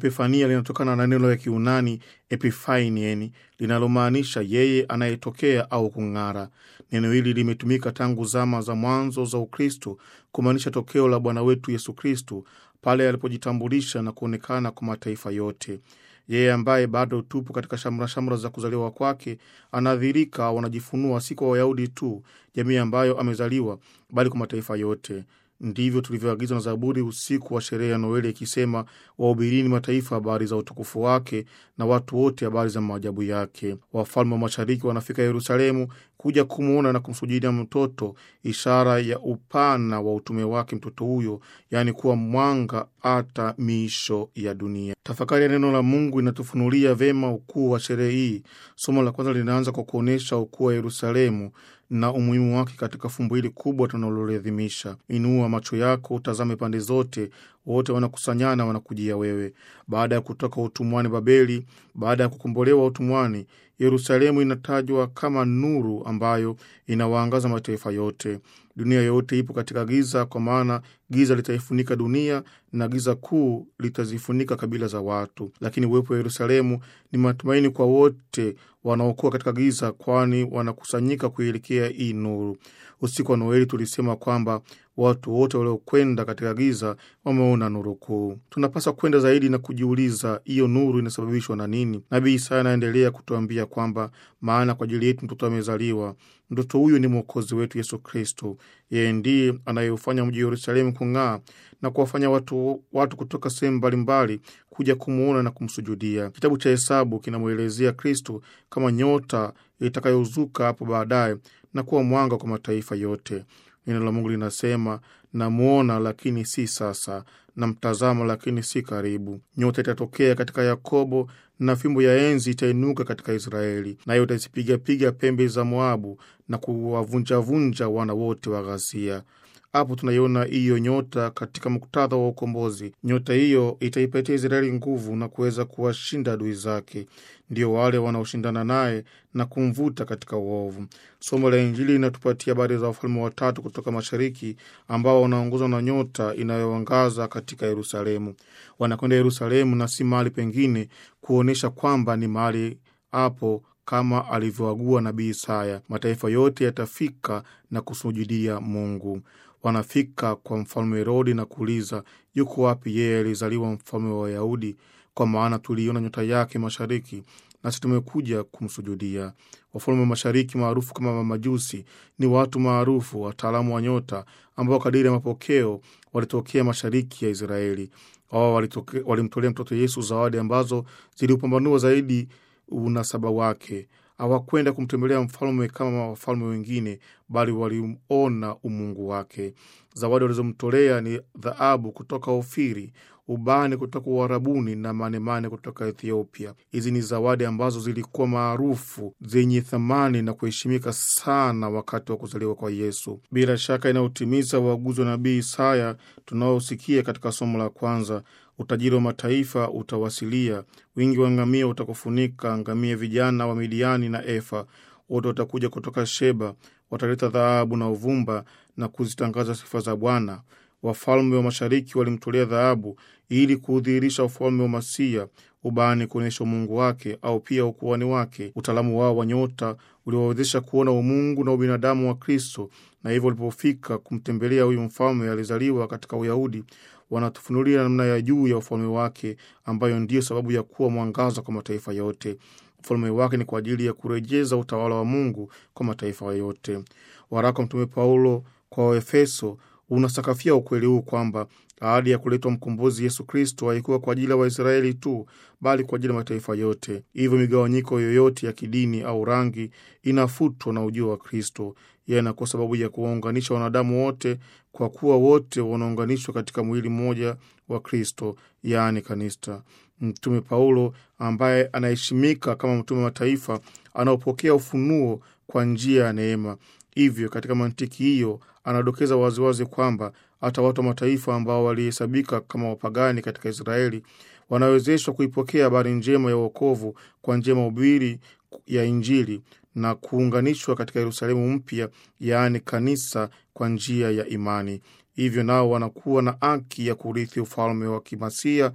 Epifania linatokana na neno la Kiunani epifainien linalomaanisha yeye anayetokea au kung'ara. Neno hili limetumika tangu zama za mwanzo za Ukristo kumaanisha tokeo la Bwana wetu Yesu Kristo pale alipojitambulisha na kuonekana kwa mataifa yote. Yeye ambaye bado tupo katika shamra shamra za kuzaliwa kwake, anadhirika au anajifunua si kwa Wayahudi tu, jamii ambayo amezaliwa, bali kwa mataifa yote. Ndivyo tulivyoagizwa na Zaburi usiku wa sherehe ya Noeli ikisema, wahubirini mataifa habari za utukufu wake, na watu wote habari za maajabu yake. Wafalme wa mashariki wanafika Yerusalemu kuja kumwona na kumsujudia mtoto, ishara ya upana wa utume wake mtoto huyo, yaani kuwa mwanga hata miisho ya dunia. Tafakari ya neno la Mungu inatufunulia vema ukuu wa sherehe hii. Somo la kwanza linaanza kwa kuonyesha ukuu wa Yerusalemu na umuhimu wake katika fumbo hili kubwa tunaloliadhimisha. Inua macho yako utazame pande zote, wote wanakusanyana, wanakujia wewe. Baada ya kutoka utumwani Babeli, baada ya kukombolewa utumwani, Yerusalemu inatajwa kama nuru ambayo inawaangaza mataifa yote. Dunia yote ipo katika giza, kwa maana giza litaifunika dunia na giza kuu litazifunika kabila za watu. Lakini uwepo wa Yerusalemu ni matumaini kwa wote wanaokuwa katika giza, kwani wanakusanyika kuielekea hii nuru. Usiku wa Noeli tulisema kwamba watu wote waliokwenda katika giza wameona nuru kuu. Tunapaswa kwenda zaidi na kujiuliza, hiyo nuru inasababishwa na nini? Nabii Isaya anaendelea kutuambia kwamba maana kwa ajili yetu mtoto amezaliwa, mtoto huyu ni mwokozi wetu Yesu Kristo. Yeye ndiye anayeufanya mji wa Yerusalemu kung'aa na kuwafanya watu, watu kutoka sehemu mbalimbali kuja kumwona na kumsujudia. Kitabu cha Hesabu kinamwelezea Kristo kama nyota itakayozuka hapo baadaye na kuwa mwanga kwa mataifa yote. Neno la Mungu linasema, namwona lakini si sasa, namtazama lakini si karibu. Nyota itatokea katika Yakobo na fimbo ya enzi itainuka katika Israeli, nayo itazipigapiga pembe za Moabu na kuwavunjavunja wana wote wa ghasia. Hapo tunaiona hiyo nyota katika muktadha wa ukombozi. Nyota hiyo itaipatia Israeli nguvu na kuweza kuwashinda adui zake, ndio wale wanaoshindana naye na kumvuta katika uovu. Somo la Injili linatupatia habari za wafalme watatu kutoka mashariki ambao wanaongozwa na nyota inayoangaza katika Yerusalemu. Wanakwenda Yerusalemu na si mahali pengine, kuonyesha kwamba ni mahali hapo kama alivyoagua nabii Isaya, mataifa yote yatafika na kusujudia Mungu. Wanafika kwa mfalme Herodi na kuuliza, yuko wapi yeye alizaliwa mfalme wa Wayahudi? Kwa maana tuliiona nyota yake mashariki, nasi tumekuja kumsujudia. Wafalme wa mashariki maarufu kama mamajusi ni watu maarufu, wataalamu wa nyota, ambao kadiri ya mapokeo walitokea mashariki ya Israeli. Wao walimtolea mtoto Yesu zawadi ambazo ziliupambanua zaidi unasaba wake. Hawakwenda kumtembelea mfalme kama wafalme wengine, bali waliona umungu wake. Zawadi walizomtolea ni dhahabu kutoka Ofiri, ubani kutoka Uarabuni na manemane kutoka Ethiopia. Hizi ni zawadi ambazo zilikuwa maarufu, zenye thamani na kuheshimika sana wakati wa kuzaliwa kwa Yesu. Bila shaka inayotimiza uaguzi wa nabii Isaya tunaosikia katika somo la kwanza. Utajiri wa mataifa utawasilia, wingi wa ngamia utakufunika, ngamia vijana wa Midiani na Efa wote watakuja kutoka Sheba, wataleta dhahabu na uvumba na kuzitangaza sifa za Bwana. Wafalme wa mashariki walimtolea dhahabu ili kuudhihirisha ufalme wa Masia, ubani kuonyesha umungu wake au pia ukuani wake. Utaalamu wao wa nyota uliwawezesha kuona umungu na ubinadamu wa Kristo, na hivyo walipofika kumtembelea huyu mfalme alizaliwa katika Uyahudi, wanatufunulia namna ya juu ya ufalme wake, ambayo ndiyo sababu ya kuwa mwangaza kwa mataifa yote. Ufalme wake ni kwa ajili ya kurejeza utawala wa Mungu kwa mataifa yote. Waraka wa Mtume Paulo kwa Waefeso unasakafia ukweli huu kwamba ahadi ya kuletwa mkombozi Yesu Kristo haikuwa kwa ajili ya Waisraeli tu, bali kwa ajili ya mataifa yote. Hivyo migawanyiko yoyote ya kidini au rangi inafutwa na ujio wa Kristo. Yeye anakuwa sababu ya kuwaunganisha wanadamu wote, kwa kuwa wote wanaunganishwa katika mwili mmoja wa Kristo, yaani kanisa. Mtume Paulo ambaye anaheshimika kama mtume wa mataifa anaopokea ufunuo kwa njia ya neema. Hivyo katika mantiki hiyo anadokeza waziwazi kwamba hata watu wa mataifa ambao walihesabika kama wapagani katika Israeli wanawezeshwa kuipokea habari njema ya uokovu kwa njia ya mahubiri ya Injili na kuunganishwa katika Yerusalemu mpya, yaani kanisa, kwa njia ya imani. Hivyo nao wanakuwa na haki ya kurithi ufalme wa kimasia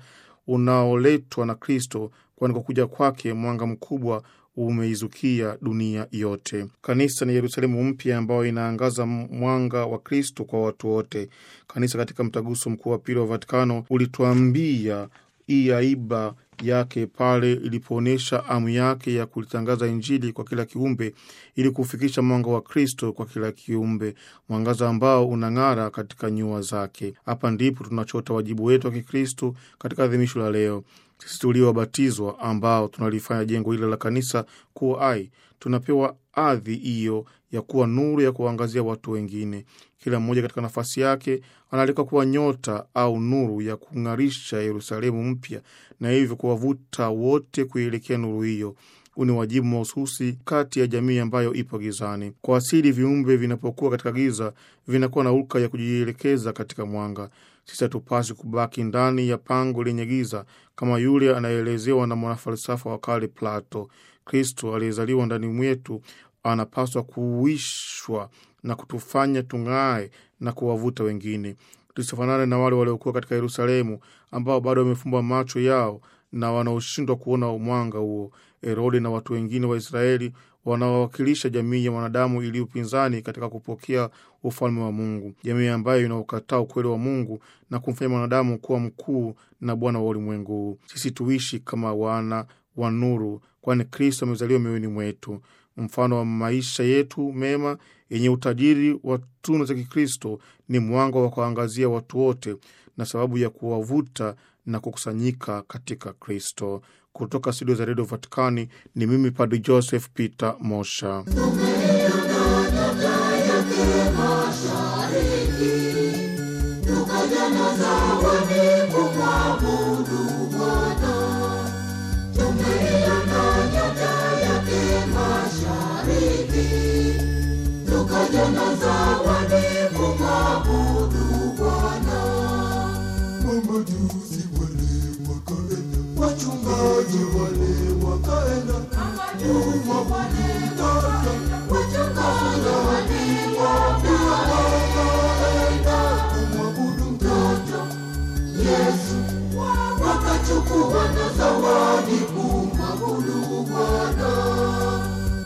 unaoletwa na Kristo, kwani kwa kuja kwake mwanga mkubwa umeizukia dunia yote. Kanisa ni Yerusalemu mpya ambayo inaangaza mwanga wa Kristo kwa watu wote. Kanisa katika mtaguso mkuu wa pili wa Vatikano ulituambia hii aiba yake pale ilipoonyesha amu yake ya kulitangaza Injili kwa kila kiumbe ili kufikisha mwanga wa Kristo kwa kila kiumbe, mwangaza ambao unang'ara katika nyua zake. Hapa ndipo tunachota wajibu wetu wa Kikristo katika adhimisho la leo. Sisi tuliobatizwa ambao tunalifanya jengo hili la kanisa kuwa hai, tunapewa adhi hiyo ya kuwa nuru ya kuwaangazia watu wengine. Kila mmoja katika nafasi yake anaalikwa kuwa nyota au nuru ya kung'arisha Yerusalemu mpya, na hivyo kuwavuta wote kuielekea nuru hiyo. Huu ni wajibu mahususi kati ya jamii ambayo ipo gizani. Kwa asili, viumbe vinapokuwa katika giza vinakuwa na hulka ya kujielekeza katika mwanga. Sisi hatupasi kubaki ndani ya pango lenye giza kama yule anayeelezewa na mwanafalsafa wa kale Plato. Kristo aliyezaliwa ndani mwetu anapaswa kuuishwa na kutufanya tung'ae na kuwavuta wengine, tusifanane na wale waliokuwa katika Yerusalemu ambao bado wamefumba macho yao na wanaoshindwa kuona mwanga huo. Herode na watu wengine wa Israeli wanaowakilisha jamii ya mwanadamu iliyo upinzani katika kupokea ufalme wa Mungu, jamii ambayo inaokataa ukweli wa Mungu na kumfanya mwanadamu kuwa mkuu na bwana wa ulimwengu huu. Sisi tuishi kama wana wa nuru, kwani Kristo amezaliwa mioyoni mwetu. Mfano wa maisha yetu mema yenye utajiri wa tunu za Kikristo ni mwanga wa kuangazia watu wote na sababu ya kuwavuta na kukusanyika katika Kristo. Kutoka studio za redio Vatikani ni mimi Padri Joseph Peter Mosha. Wachungaji wale wakaenda, wachungaji